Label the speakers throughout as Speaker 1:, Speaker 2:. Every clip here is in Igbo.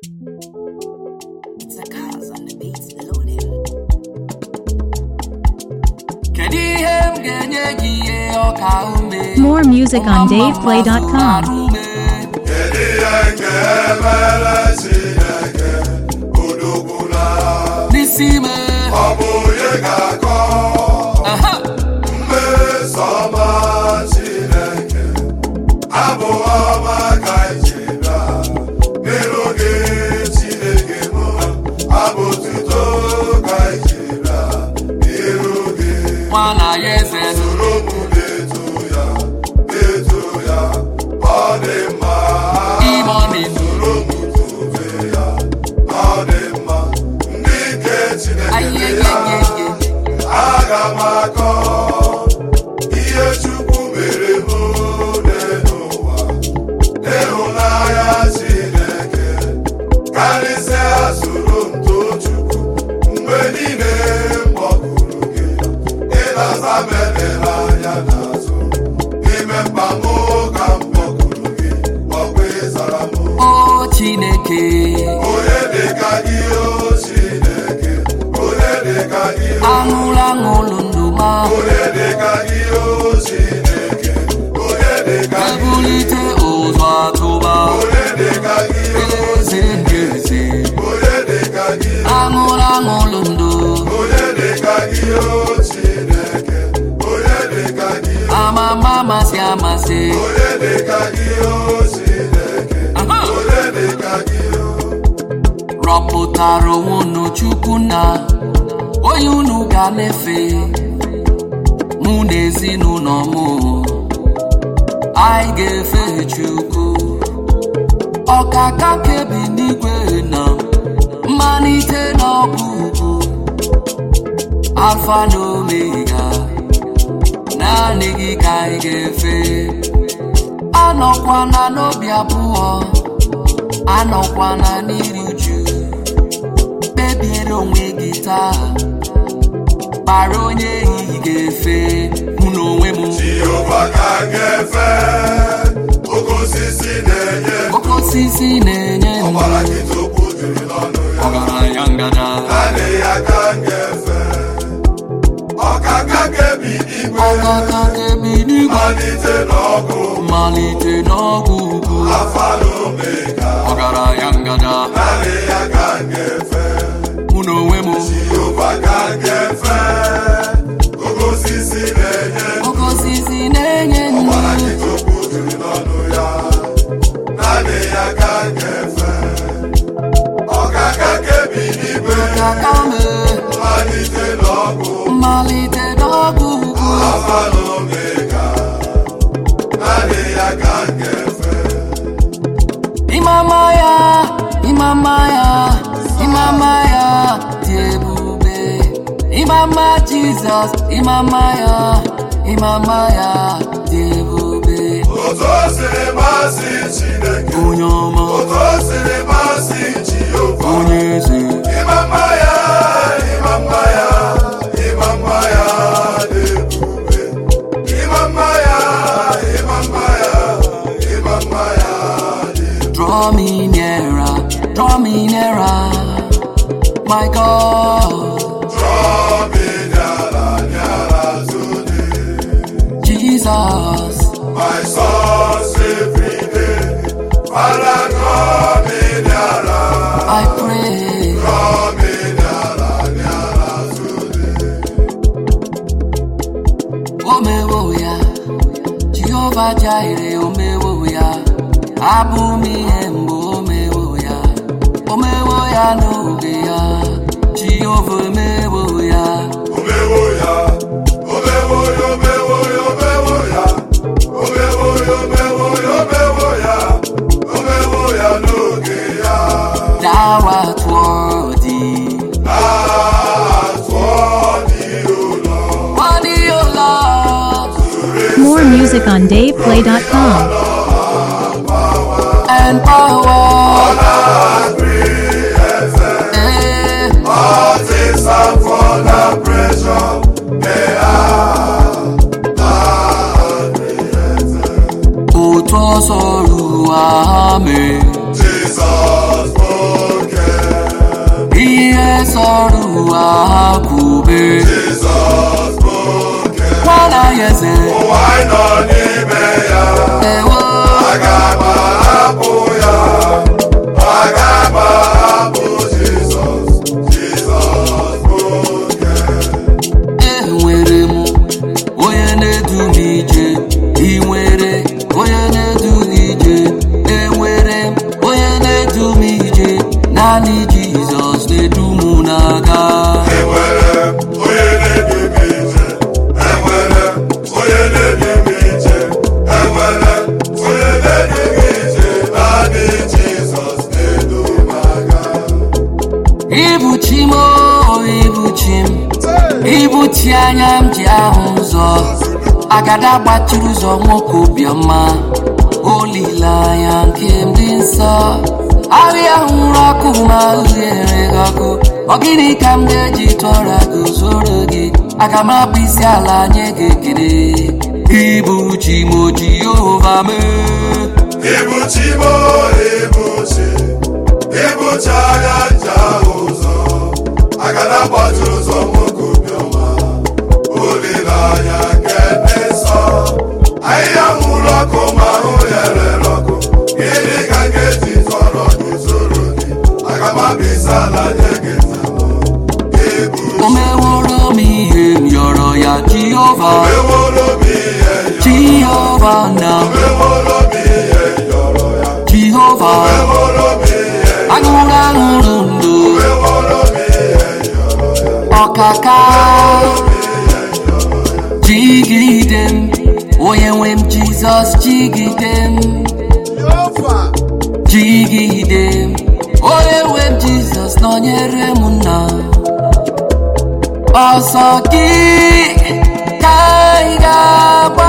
Speaker 1: It's a cause on the beats loading.
Speaker 2: Kedu ihe m ga-enye gị ihe ọka ume?
Speaker 3: More music on DavePlay.com.
Speaker 4: Kedu ihe ga-emere Chineke udogbula
Speaker 2: N'isi me.
Speaker 4: ọ bụ onye ga-akọ
Speaker 2: Aha.
Speaker 4: mmeso ọma Chineke abụ ọma ka ijeda n'iru gị Chineke m abụ tuto ka ijeda n'iru gị
Speaker 2: Nwana ya eze nụ.
Speaker 4: soro m na-eto ya na-eto ya ọ dị mma
Speaker 2: Imoni nụ.
Speaker 4: soro m tobe ya ọ dị mma ndị nke Chineke ya
Speaker 2: Ayeyeyeye.
Speaker 4: aga m akọ ihe Chukwu mere m n'ụwa ịhụnanya Chineke karịsịa soro m too Chukwu mgbe niile m kpọkuru gị ịlasa m edela anya n'azụ n'ime mkpa m ka m kpọkuru gị ọkwa ịzara m
Speaker 2: O Chineke.
Speaker 4: onye dịka gị o Chineke onye dịka gị o
Speaker 2: Aṅụrụ aṅụrụ ndụ ma.
Speaker 4: onye dịka gị o Chineke onye dịka gị
Speaker 2: Ebulite ụzọ atụba.
Speaker 4: onye dịka gị o
Speaker 2: Eze ndị eze.
Speaker 4: onye dịka gị
Speaker 2: Aṅụrụ aṅụrụ ndụ.
Speaker 4: onye dịka gị o Chineke onye dịka gị
Speaker 2: Amama amasị amasị.
Speaker 4: onye dịka gị o Chineke
Speaker 2: Aha.
Speaker 4: onye dịka gị o
Speaker 2: rọpụtara onwe unu chukwu na onye unu ga na-efe mụ na ezinụlọ m anyị ga-efe chukwu ọkaka kebi n'igwe na mmalite na ọgwụgwụ alfa na omega naanị gị ka anyị ga-efe anọkwana n'obi abụọ anọkwana n'iri uju kpebiere onwe gị taa kpara onye ehihie ga-efe mụ na onwe m
Speaker 4: Jehova ka m ga-efe oke osisi na-enye
Speaker 2: oke osisi na-enye ndụ
Speaker 4: ọbara gị tupu juru n'ọnụ ya
Speaker 2: ọgaranya ngada
Speaker 4: naanị ya ka m ga-efe ọkaka kebi igwe
Speaker 2: ọkaka kebi n'igwe
Speaker 4: malite n'ọgụ
Speaker 2: malite n'ọgwụ ugwu
Speaker 4: afa na omega
Speaker 2: ọgaranya ngada
Speaker 4: naanị ya ka m ga-efe
Speaker 2: mụ na onwe m
Speaker 4: Jehova ka m ga-efe oke osisi na-enye
Speaker 2: oke osisi na-enye ndụ
Speaker 4: ọbara gị tupu juru n'ọnụ ya naanị ya ka m ga-efe ọkaka kebi igwe
Speaker 2: ọkaka mee
Speaker 4: malite n'ọgụ
Speaker 2: mmalite n'ọgwụ ugwu
Speaker 4: Alpha na Omega, naanị ya ka m ga-efe.
Speaker 2: Imama ya, imama ya, imama ya dị ebube. Imama Jizọs, imama ya, imama ya dị ebube.
Speaker 4: Otu o siri masị Chineke,
Speaker 2: Onye ọma,
Speaker 4: otu o siri masị Jehova.
Speaker 2: onye eze,
Speaker 4: Ịma mma ya, ịma mma ya, ịma mma ya dị ebube. Ịma mma ya, ịma mma ya, ịma mma ya dị ebube.
Speaker 2: draw me nearer, draw me nearer, my God,
Speaker 4: Draw me nyara, nyara today.
Speaker 2: Jesus.
Speaker 4: My source every day. Father, draw me nearer,
Speaker 2: I pray,
Speaker 4: draw me nearer, nearer today.
Speaker 2: omewo ya jehova jaire omewo ya abụ m ihe mgbe omewo ya omewo ya n'oge ya jehova omewo ya
Speaker 4: Omewo ya, omewo ya, omewo ya, omewo ya. Omewo ya, omewo ya, omewo ya. Omewo ya n'oge ya.
Speaker 2: dawa tụọ dị
Speaker 4: Na-atụ ọdị ụlọ.
Speaker 2: wadiola
Speaker 3: More music on DavePlay.com.
Speaker 2: and power
Speaker 4: Na-agree eze.
Speaker 2: eh,
Speaker 4: All things are for the pressure. They are. Na-agree eze.
Speaker 2: otu ọsọ ruo ha mee
Speaker 4: Jesus, oh
Speaker 2: sọrọ ụwa ha kwube
Speaker 4: Jizọs bụ oke
Speaker 2: nwana ya eze
Speaker 4: ụwa anyị nọ n'ime ya
Speaker 2: ewo
Speaker 4: aga m ahapụ ya aga m ahapụ Jizọs Jizọs bụ oke
Speaker 2: enwere m onye na-edu m ije ị nwere onye na-edu m ije enwere m onye na-edu m ije naanị jizọs na-edu m na-aga
Speaker 4: enwere m onye na-edu m ije enwere m onye na-edu m ije enwere m onye na-edu m ije naanị Jizọs na-edu m aga
Speaker 2: ibuchi m o ibuchi m ibuchi anya m ji ahụ ụzọ agada gbachiri ụzọ nwoke obiọma olileanya nke m dị nsọ ahịa hụrụ ọkụ ma ghere gị ọkụ ọ gịnị ka m ga-eji tụọra gị zoro gị aga m akpụ isi ala nye gị ekele ibuchi m o jehova mee
Speaker 4: Ibuchi mo ibuchi ibuchi anya nje ahụ ụzọ agada gbachiri ụzọ nwoke obiọma olileanya nke ndị nsọ ahịhịa nwụrụ ọkụ ma ahụ ya rere ọkụ gịnị ka m ga-eji tọrọ gị zoro gị aga m abịa ala nye gị nzamụ ibuchi
Speaker 2: o meworo m ihe m yọrọ ya jehova
Speaker 4: meworo m ihe yọ
Speaker 2: jehova na
Speaker 4: meworo m ihe yọrọ ya
Speaker 2: jehova
Speaker 4: meworo m ihe
Speaker 2: aṅụrụ aṅụrụ ndụ
Speaker 4: meworo m ihe yọrọ ya
Speaker 2: ọkaka jigide m onye nwe m jizọs jigide m jigide m onye nwe m jizọs nọnyere m nna ọsọ gị ka anyị ga-agba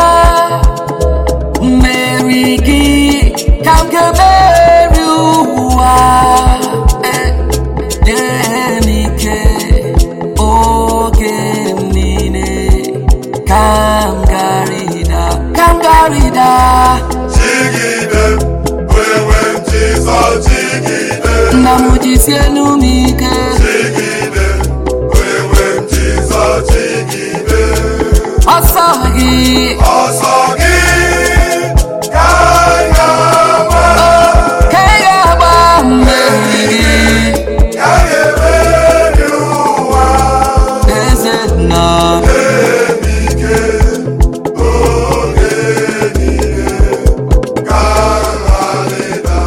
Speaker 2: mmeri gị ka m ga-emeri ụwa Eh, nye m ike oge m niile ka m garịda ka m garịda
Speaker 4: Jigide, onye nwe m Jizọs jigide,
Speaker 2: nna m jisienu m ike
Speaker 4: jigide, onye nwe m Jizọs jigide.
Speaker 2: ọsọ gị
Speaker 4: Ọsọ gị ka anyị ga-agba,
Speaker 2: ka ị ga-agba mmeri gị
Speaker 4: ka anyị emeri ụwa.
Speaker 2: eze nna
Speaker 4: Ike oge niile ka nrarịda.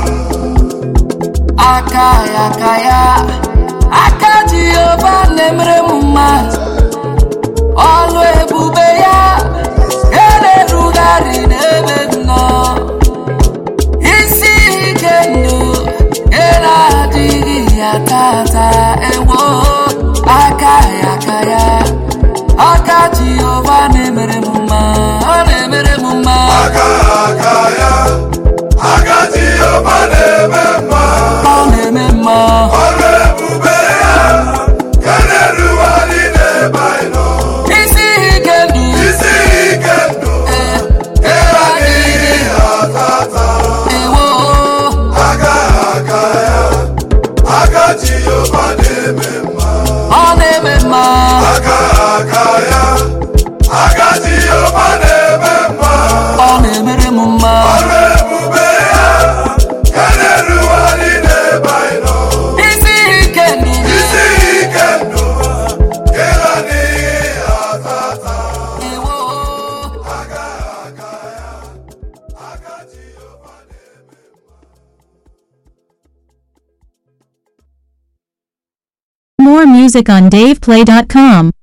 Speaker 2: aka ya aka ya aka jehova na-emere m mma ọlụ ebube ya ga na-erugharị n'ebe m nọ isi ike ndụ ga na-adịghị ya tata ewo aka ya aka ya aka jehova na-emere m mma ọ na-emere m mma
Speaker 4: Aka aka ya, aka Jehova na-eme mma.
Speaker 2: ọ na-eme mma
Speaker 4: Ọrụ ebube ya ka na-erugharị n'ebe anyị nọ.
Speaker 2: isi ike ndụ
Speaker 4: Isi ike ndụ adịghị atata.
Speaker 2: ewo
Speaker 4: Aka aka ya, aka Jehova na-eme mma.
Speaker 2: ọ na-eme mma
Speaker 4: Aka aka ya, aka Jehova na-eme mma.
Speaker 2: ọ na-emere m mma
Speaker 4: Ọrụ ebube ya ka na-erugharị n'ebe anyị nọ.
Speaker 2: isi ike ndụ
Speaker 4: Isi ike ndụ adịghị atata.
Speaker 2: ewo
Speaker 4: Aka aka ya, aka Jehova na-eme
Speaker 3: More music on DavePlay.com.